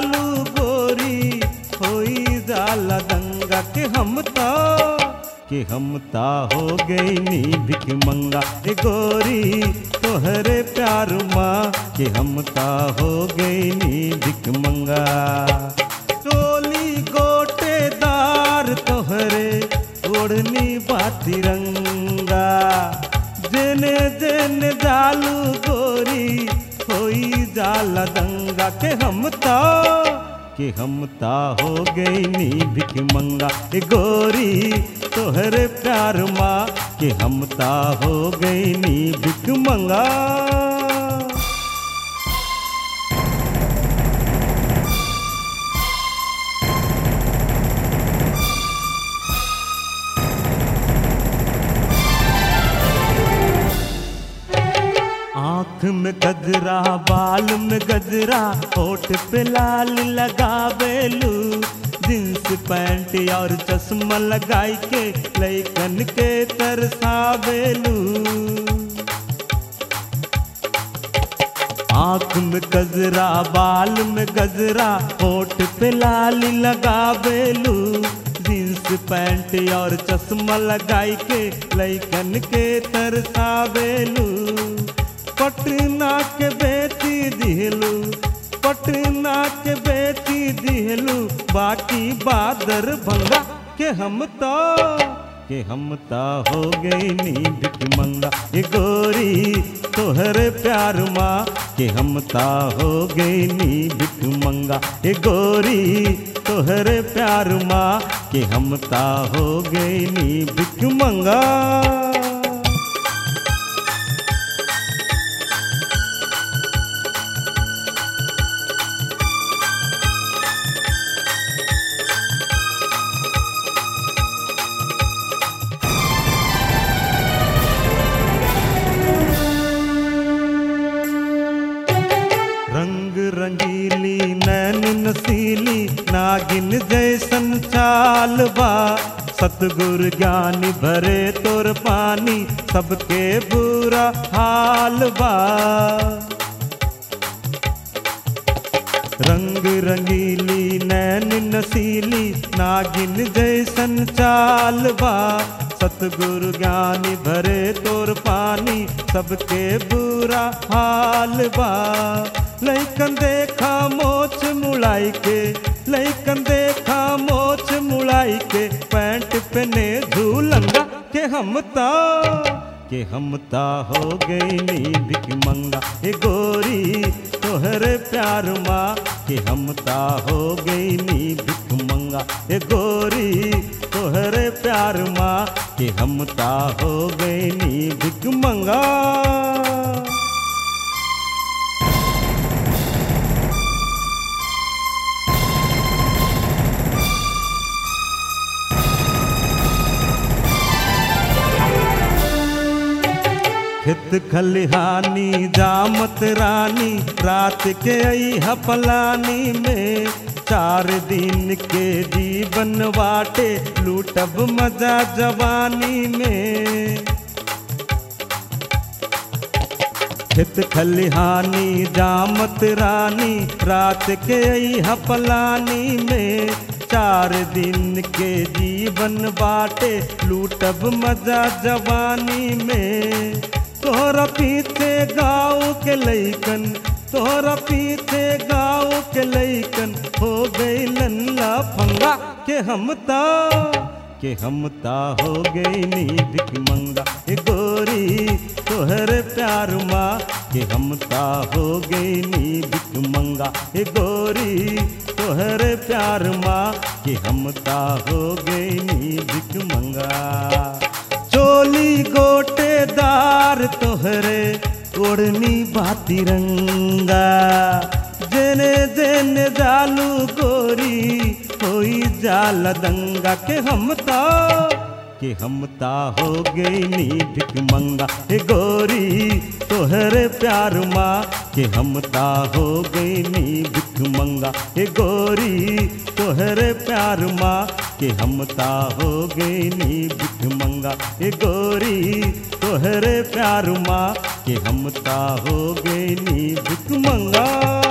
जालू गोरी होई जाला दंगा के हम ता कि हम ता हो गई नी भिख मंगा ए गोरी तोहरे प्यार माँ कि हम ता हो गई नी भिख मंगा टोली गोटेदार तोहरे ओढ़नी बाती रंगा जेने जेने जालू गोरी होई जाला दंगा के हम ता कि हम ता हो गई नी भिख मंगा ए गोरी तोहरे प्यार माँ कि हम ता हो गई नी भिख मंगा आँख में गजरा बाल में गजरा होठ पे लाल लगावेलू जींस पैंट और चश्मा लगाई के लैकन के तरसावेलू आँख में गजरा बाल में गजरा होठ पे लाल लगावेलू जींस पैंट और चश्मा लगाई के लैकन के तरसावेलू पटना के बेटी दिहलू पटना के बेटी दिहलू बाकी बादर भंगा के हम तो के हम ता हो गई नी भिख मंगा ए गोरी तोहरे प्यार माँ के हम ता हो गई नी भिख मंगा ए गोरी तोहरे प्यार माँ के हम ता हो गई नी भिख मंगा रंग रंगीली नैन नसीली नागिन जैसन चाल बा सतगुर ज्ञानी भरे तोर पानी सबके बुरा हाल बा रंग रंगीली नैन नसीली नागिन जैसन चाल बा सतगुरु ज्ञानी भरे तोर पानी सबके बुरा हाल बा लैकन देखा मोछ मुड़ाई के लैकन देखा मोछ मुड़ाई के पैंट पहने झूलंगा के हम ता के हम ता हो गई नी भिख मंगा ए गोरी तोहरे प्यार माँ के हम ता हो गई नी भिख मंगा ए गोरी तोहरे प्यार माँ के हम ता हो गई नी भिख मंगा खेत खलिहानी जामत रानी रात के आई हपलानी में चार दिन के जीवन बाटे लूटब मजा जवानी में खेत खलिहानी जामत रानी रात के आई हपलानी में चार दिन के जीवन बाटे लूटब मजा जवानी में तोहरा पीछे गाँव के लैकन तोहरा पीछे गाँव के लैकन हो गई लल्ला फंगा के हम ता के हम ता हो गई नी भिख मंगा ए गोरी तोहरे प्यार माँ के हम ता हो गई नी भिख मंगा ए गोरी तोहरे प्यार माँ के हम ता हो गई नी भिख मंगा चोली गोटेदार तोहरे ओढ़नी बाती रंगा जेने जेने जालू गोरी होई जाला दंगा के हम ता के हम ता हो गई नी भिख मंगा हे गोरी तोहरे प्यार माँ के हम ता हो गई नी भिख मंगा हे गोरी तोहरे प्यार माँ के हम ता हो गई नी भिख मंगा हे गोरी तोहरे प्यार माँ के हम ता हो गई नी भिख मंगा